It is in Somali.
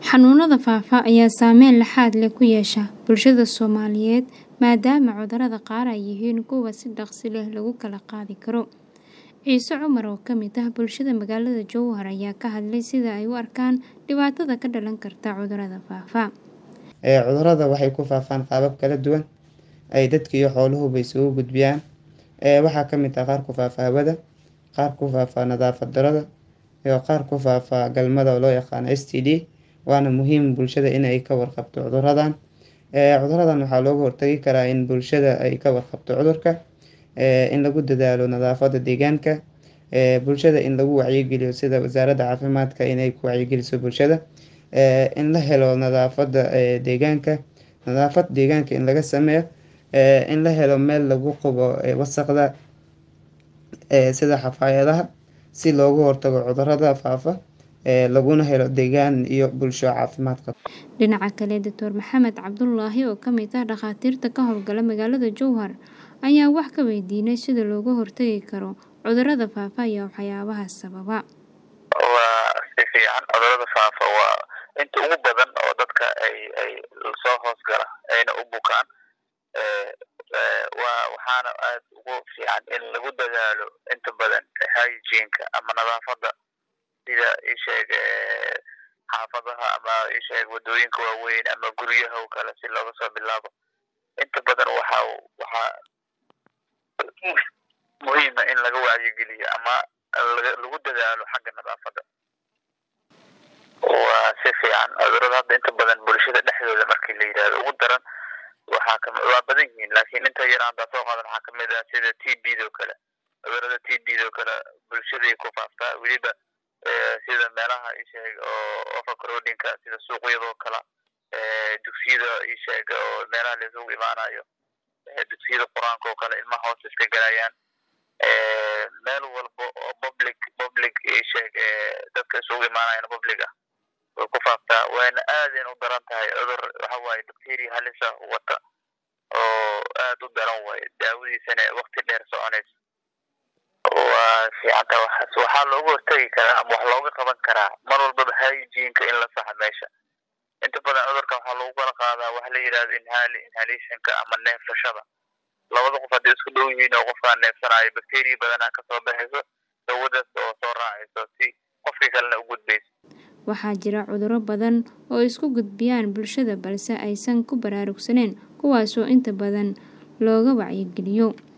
Xanuunada faafa ayaa saameyn laxaad leh ku yeesha bulshada Soomaaliyeed maadaama cudurrada qaar ay yihiin kuwo si dhakhso leh lagu kala qaadi karo. Ciise Cumar oo ka mid ah bulshada magaalada Jowhar ayaa ka hadlay sida ay u arkaan dhibaatada ka dhalan karta cudurrada faafa. Cudurrada waxay ku faafaan qaabab kala duwan ay dadka iyo xooluhuba isugu gudbiyaan. Waxaa ka mid ah qaar ku faafa hawada, qaar ku faafa nadaafad darrada, iyo qaar ku faafa galmada oo loo yaqaano STD. Waana muhiim bulshada in ay ka warqabto cudurradan. Cudurradan waxaa looga hortagi karaa in bulshada ay ka warqabto cudurka, in lagu dadaalo nadaafadda deegaanka, bulshada in lagu wacyigeliyo sida wasaaradda caafimaadka inay ku wacyigeliso bulshada, in la helo nadaafadda deegaanka, nadaafad deegaanka in laga sameeyo, in la helo meel lagu qubo wasakhda sida xafaayadaha si looga hortago cudurrada faafa laguna helo deegaan iyo bulsho caafimaad qabta. Dhinaca kale, Dr. Maxamed Cabdulaahi oo ka mid ah dhakhaatiirta ka howlgala magaalada Jowhar ayaa wax ka weydiinay sida looga hortagi karo cudurrada faafa iyo waxyaabaha sababa. Waa si fiican cudurrada faafa waa inta ugu badan oo dadka ay ay soo hoos gala ayna u bukaan waa waxaana aad ugu fiican in lagu dadaalo inta badan hygiene-ka ama nadaafadda sida ii sheeg xaafadaha ama ii sheeg wadooyinka waaweyn ama guryaha oo kale si looga soo bilaabo inta badan waxa waxaa muhiima in laga wacyigeliyo ama lagu dadaalo xagga nadaafadda waa si fiican cudurrada hadda inta badan bulshada dhexdooda markii la yidhahdo ugu daran waxaa ka waa badan yihiin laakiin inta yar hadda soo qaadan waxaa kamid ah sida t b do kale cudurrada t b do kale bulshaday ku faaftaa weliba sida meelaha isheeg oo overcrowdingka sida suuqyadoo kale dugsiyada isheeg oo meelaha la isugu imaanayo dugsiyada qur-aanka oo kale ilmaha hoos iska galayaan meel walba oo public public isheeg dadka isugu imaanayaan public ah way ku faaftaa wayna aadayna u daran tahay cudur waxa waaye bacteria halisa wata oo aad u daran waaye daawadiisana waqti dheer soconaysa waa fiicanta waxaas waxaa looga hortagi karaa ama wax looga qaban karaa mar walbaba hygiene-ka in la saxa meesha inta badan cudurka waxaa lagu kala qaadaa waxa la yidhahdo inhali inhalationka ama neefsashada labada qof hadday isku dhow yihiin oo qofkaan neefsanayo bacteria badanaa kasoo baxayso dawadaas oo soo raacayso si qofkii kalena u gudbayso waxaa jira cudurro badan oo isku gudbiyaan bulshada balse aysan ku baraarugsaneyn kuwaasoo inta badan looga wacyigeliyo